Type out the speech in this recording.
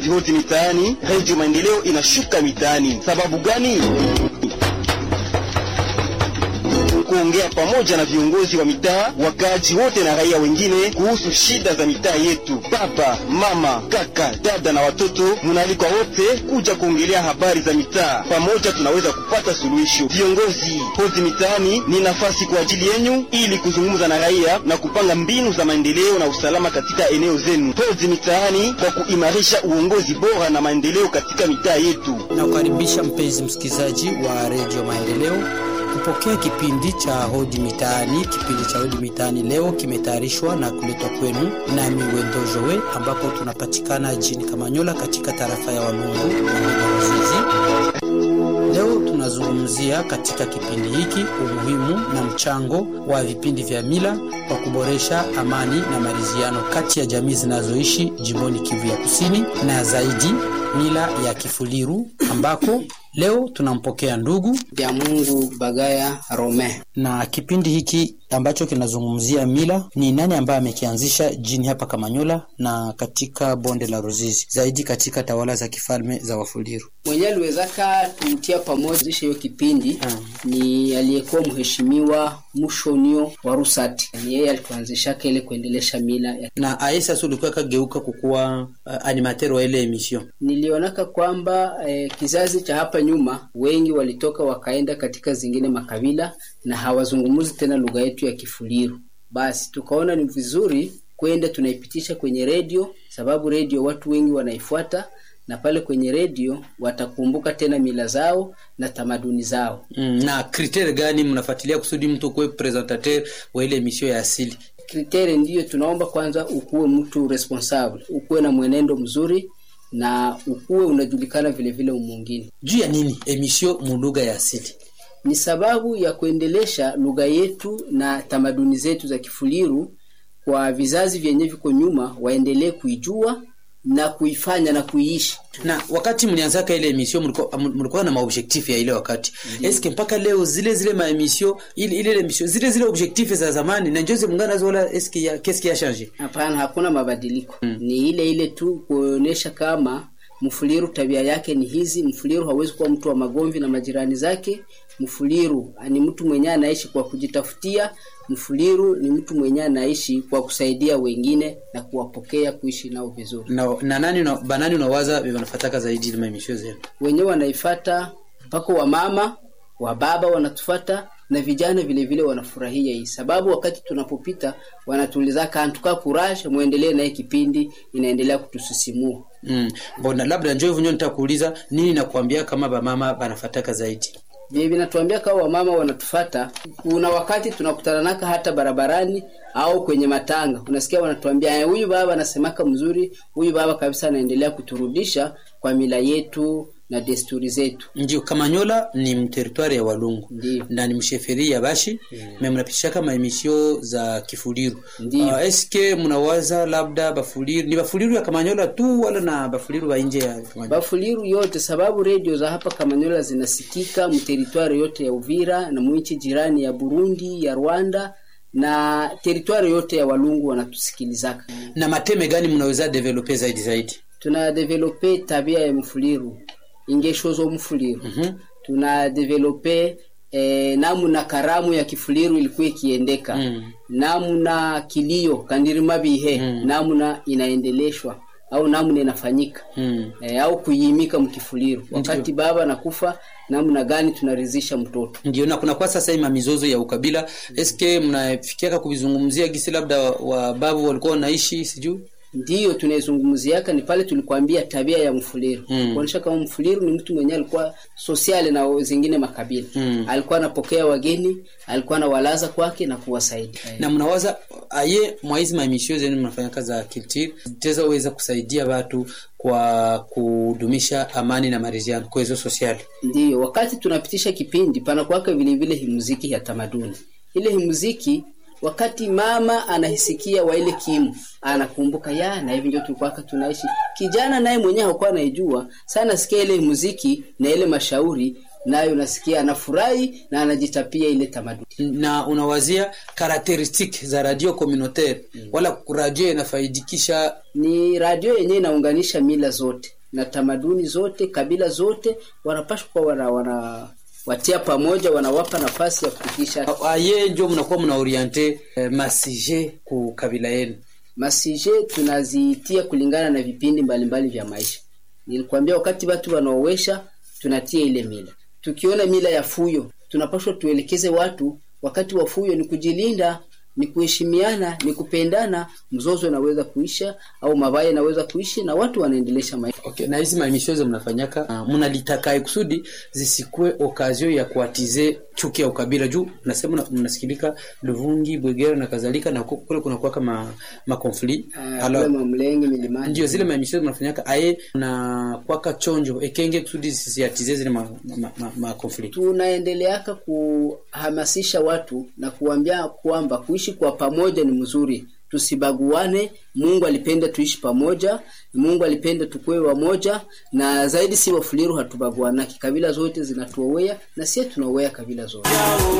Hoti mitaani, redio Maendeleo inashuka mitaani. Sababu gani? kuongea pamoja na viongozi wa mitaa, wakaaji wote na raia wengine kuhusu shida za mitaa yetu. Baba, mama, kaka, dada na watoto, munaalikwa wote kuja kuongelea habari za mitaa. Pamoja tunaweza kupata suluhisho. Viongozi, Hodi mitaani ni nafasi kwa ajili yenyu ili kuzungumza na raia na kupanga mbinu za maendeleo na usalama katika eneo zenu. Hodi mitaani kwa kuimarisha uongozi bora na maendeleo katika mitaa yetu. Nakukaribisha mpenzi msikilizaji wa redio Maendeleo kupokea kipindi cha hodi mitaani. Kipindi cha hodi mitaani leo kimetayarishwa na kuletwa kwenu nami Wendo Jowe, ambapo tunapatikana jini Kamanyola katika tarafa ya Walungu na Ruzizi. Leo tunazungumzia katika kipindi hiki umuhimu na mchango wa vipindi vya mila kwa kuboresha amani na maridhiano kati ya jamii zinazoishi jimboni Kivu ya Kusini na zaidi mila ya Kifuliru ambako leo tunampokea ndugu vya Mungu Bagaya Rome. na kipindi hiki ambacho kinazungumzia mila ni nani ambaye amekianzisha jini hapa Kamanyola na katika bonde la Ruzizi, zaidi katika tawala za kifalme za Wafuliru. Mwenye aliwezaka tutia pamoja hiyo kipindi ni aliyekuwa mheshimiwa Mushonio wa Rusati. Ni yeye alituanzisha ile kuendelesha mila ya. Na aye sasa ulikuwa kageuka kukuwa uh, animateur wa ile emission. Nilionaka kwamba eh, kizazi cha hapa nyuma wengi walitoka wakaenda katika zingine makabila na hawazungumuzi tena lugha yetu ya Kifuliru. Basi tukaona ni vizuri kwenda tunaipitisha kwenye redio, sababu redio watu wengi wanaifuata na pale kwenye redio watakumbuka tena mila zao na tamaduni zao. Mm, na kritere gani mnafuatilia kusudi mtu kuwe presentateur wa ile emission ya asili? Kriteria ndiyo tunaomba kwanza, ukuwe mtu responsable, ukuwe na mwenendo mzuri na ukuwe unajulikana vile vile umwingine. Juu ya nini emission mu lugha ya asili? Ni sababu ya kuendelesha lugha yetu na tamaduni zetu za Kifuliru kwa vizazi vyenye viko nyuma, waendelee kuijua na kuifanya na kuiishi. na wakati mlianzaka ile emission mlikuwa mlikuwa na maobjectif ya ile wakati eske mpaka leo zile zile ma emission ile ile emission zile zile objectif za zamani na njozi mungana nazo wala eske ya qu'est-ce qui a changé Hapana, hakuna mabadiliko ni ile ile tu, kuonyesha kama Mfuliru tabia yake ni hizi. Mfuliru hawezi kuwa mtu wa magomvi na majirani zake. Mfuliru ni mtu mwenyewe anaishi kwa kujitafutia. Mfuliru ni mtu mwenyewe anaishi kwa kusaidia wengine na kuwapokea, kuishi nao vizuri. na, na nani na banani unawaza wanafataka zaidi ile ma emission zenu Wenyewe wanaifata mpaka wamama wa baba wanatufata na vijana vile vile wanafurahia hii sababu, wakati tunapopita wanatuuliza kantuka courage, muendelee naye, kipindi inaendelea kutusisimua. mm. bona labda njoo hivyo nitakuuliza nini nakwambia kama bamama banafataka zaidi Vile vinatuambia kama wamama wanatufata. Kuna wakati tunakutananaka hata barabarani au kwenye matanga, unasikia wanatuambia "Eh, huyu baba anasemaka mzuri, huyu baba kabisa anaendelea kuturudisha kwa mila yetu na desturi zetu. ndio Kamanyola ni mteritwari ya Walungu Ndio. na ni msheferi ya Bashi me mnapitishaka maemisio za Kifuliru Ndio. uh, eske mnawaza labda Bafuliru ni Bafuliru ya Kamanyola tu wala na Bafuliru wa nje ya Kamanyola Bafuliru yote, sababu redio za hapa Kamanyola zinasikika mteritwari yote ya Uvira na mwinchi jirani ya Burundi, ya Rwanda na teritwari yote ya Walungu wanatusikilizaka. na mateme gani mnaweza develope zaidi zaidi Tuna develope tabia ya mfuliru ingesho zo mfuliru Mhm. tuna develope eh, namuna karamu ya kifuliru ilikuwa ikiendeka Mm. namuna kilio kandirima bihe Mm. namuna inaendeleshwa au namuna inafanyika mm. e, au kuiimika mkifuliru wakati baba nakufa namna gani tunaridhisha mtoto ndio na kuna kwa sasa hii mamizozo ya ukabila eske mnafikiaka kuvizungumzia gisi labda wababu walikuwa wanaishi sijui ndiyo tunaizungumziaka ni pale tulikwambia tabia ya mfuliru Mm. kuonyesha kama mfuliru ni mtu mwenyewe alikuwa sosiale na zingine makabila Mm. alikuwa anapokea wageni alikuwa anawalaza kwake na kuwasaidia na mnawaza aye mwaizi maemisio zenu mnafanya kazi za kiltiri zitaweza kusaidia watu kwa kudumisha amani na maridhiano kwezo sosiali ndiyo wakati tunapitisha kipindi pana kwake vile vile himuziki ya tamaduni ile himuziki wakati mama anahisikia wa ile kimu anakumbuka ya na hivi ndio tulikuwaka tunaishi kijana naye mwenyewe hakuwa anaijua sana sikia ile muziki na ile mashauri nayo nasikia anafurahi na anajitapia ile tamaduni. na unawazia karakteristiki za radio communautaire wala radio inafaidikisha Ni radio yenyewe inaunganisha mila zote na tamaduni zote, kabila zote, wanapashwa kuwa wana, wana watia pamoja, wanawapa nafasi ya kufikisha aye njo mnakuwa mnaoriente eh, masije ku kabila yenu masije tunazitia kulingana na vipindi mbalimbali vya maisha. Nilikwambia wakati watu wanaowesha tunatia ile mila. Tukiona mila ya fuyo, tunapaswa tuelekeze watu wakati wa fuyo ni kujilinda, ni kuheshimiana, ni kupendana. Mzozo unaweza kuisha au mabaya yanaweza kuishi na watu wanaendelesha maisha. okay. na hizi mamishozo mnafanyaka uh, mnalitakae kusudi zisikue okazio ya kuatize chuki ya ukabila juu nasema mna- mnasikilika luvungi bwegera na kadhalika na ku- kule kunakuwa kama makonfli Uh, kule Mamlenge milimani ndio zile mamishozo mnafanyaka aye na kwaka chonjo ekenge kusudi zisiatize zile makonfli ma, ma, ma makonfli. tunaendeleaka kuhamasisha watu na kuambia kwamba kuishi kwa pamoja ni mzuri, tusibaguane. Mungu alipenda tuishi pamoja, Mungu alipenda tukue wamoja, na zaidi si Wafuliru hatubaguanaki, kabila zote zinatuowea na sie tunaowea kabila zote.